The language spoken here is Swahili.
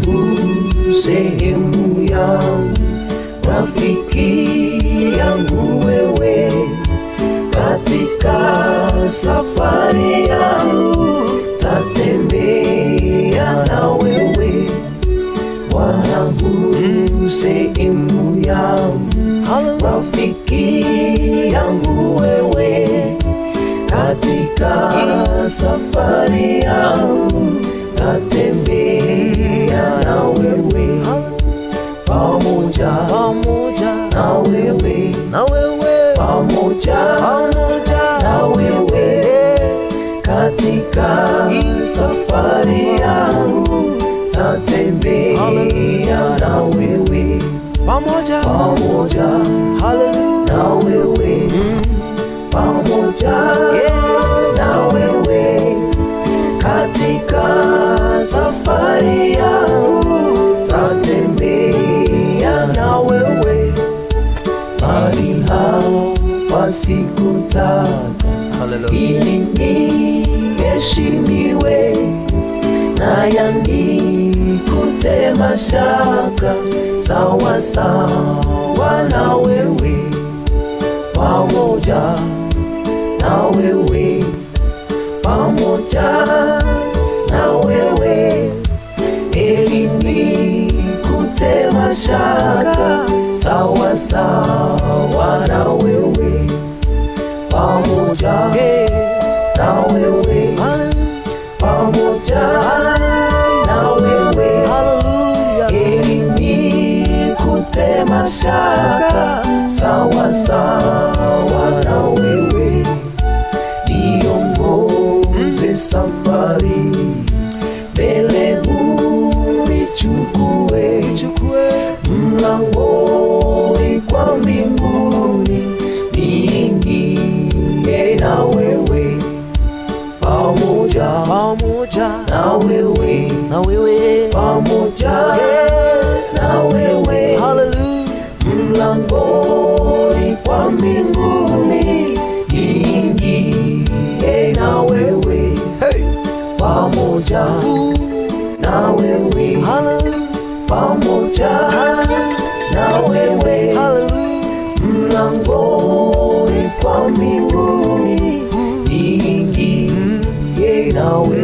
wangu, sehemu yangu, rafiki yangu wewe, katika safari yangu tatembea na wewe, wanangu, sehemu yangu, rafiki yangu wewe, katika safari yangu tatembea na wewe pamoja pamoja na wewe na wewe pamoja pamoja na wewe katika safari yangu tatembea na wewe pamoja pamoja haleluya na wewe pamoja na wewe katika safari yangu tatembea na wewe mahali hapa sikutaka haleluya ili niheshimiwe na yanikute mashaka sawa sawa na wewe pamoja na wewe pamoja na wewe ili nikute mashaka sawa sawa na wewe pamoja na wewe pamoja na wewe haleluya ili nikute mashaka sawa sawa na wewe niongoze safari mbele unichukue chukue mlangoni kwa mbinguni niingie na wewe pamoja pamoja na wewe na wewe pamoja na wewe haleluya mlangoni kwa mbinguni niingie na wewe hey pamoja na wewe haleluya pamoja na wewe haleluya mlangoni kwa mbinguni niingie na wewe